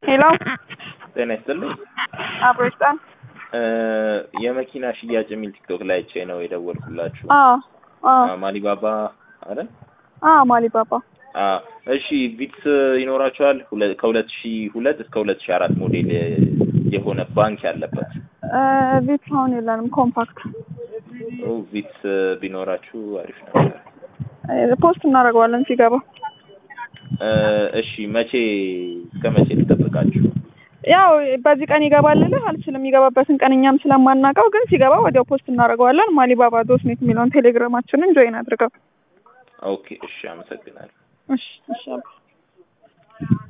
ሄሎ ጤና ይስጥልኝ። አብሮ ይስጣል። እ የመኪና ሽያጭ የሚል ቲክቶክ ላይ አይቼ ነው የደወልኩላችሁ። አዎ አዎ አ፣ ማሊባባ አይደል? አዎ ማሊባባ አ፣ እሺ ቪትስ ይኖራችኋል? ሁለ- ከሁለት ሺ ሁለት እስከ ሁለት ሺ አራት ሞዴል የሆነ ባንክ ያለበት እ ቪትስ አሁን የለንም። ኮምፓክት ኦ፣ ቪትስ ቢኖራችሁ አሪፍ ነበር። እ ፖስት እናደርገዋለን ሲገባ። እ፣ እሺ መቼ እስከ መቼ ልጠብቃችሁ? ያው በዚህ ቀን ይገባል ልልህ አልችልም። የሚገባበትን ቀን እኛም ስለማናውቀው፣ ግን ሲገባ ወዲያው ፖስት እናደርገዋለን። ማሊባባ ዶት ኔት የሚለውን ቴሌግራማችንን ጆይን አድርገው። ኦኬ፣ እሺ፣ አመሰግናለሁ። እሺ እሺ